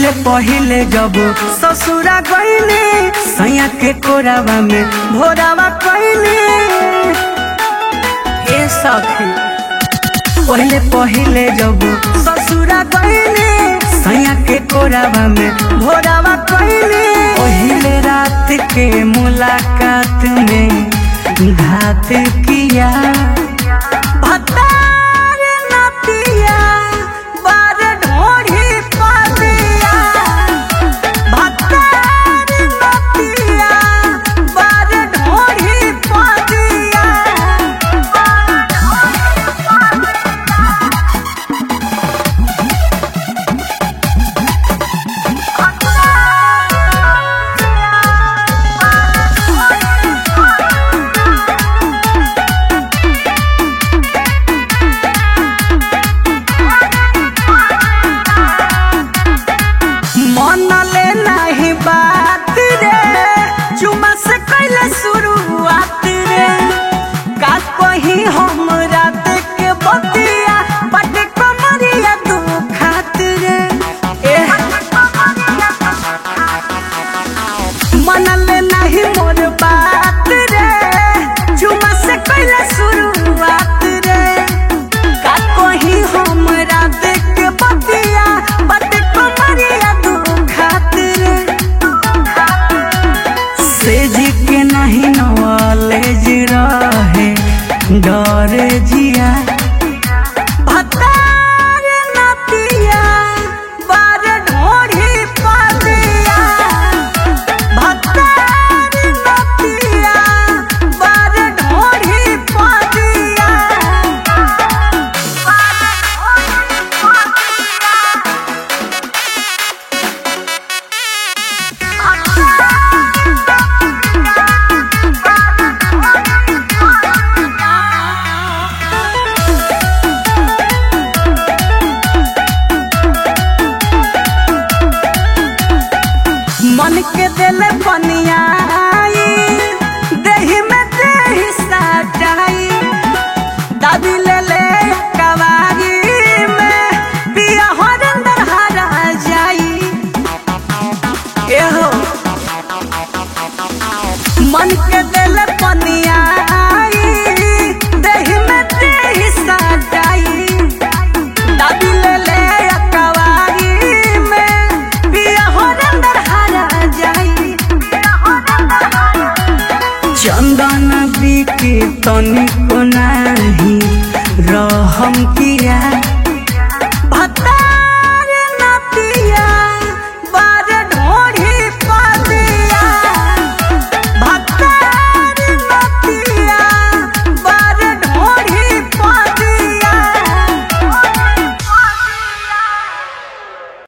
पहिले पहिले जब ससुरा गईले सैया के कोरावा में भोरावा कईले ए सखी पहिले पहिले जब ससुरा गईले सैया के कोरावा में भोरावा कईले पहिले रात के मुलाकात में घात किया भतार नतिया बार ढोढ़ी पदिया भतार नतिया बार ढोढ़ी पदिया मन ले नहीं बात रे चुमा से कैले शुरुआत रे का कहीं हम रात के बतिया बट कमरिया तू खात रे ए मन ले नहीं मोर बात रे चुमा से कैले शुरुआत रे का कहीं हम रात के बतिया बट कमरिया तू खात रे सेज के नहीं नॉलेज रहे डरे जिया भतार नतिया बार ढोढ़ी पदिया भतार नतिया बार ढोढ़ी पदिया मन के दिल बनियाई देही में देही सटाई दादी ले ले कवारी में पिया हरिंदर हरा जाई एहो मन के दिल बनियाई देही में देही सटाई दादी ले ले कवारी में पिया हरिंदर हरा जाई चंदन बिके तनिको नाही रहम किया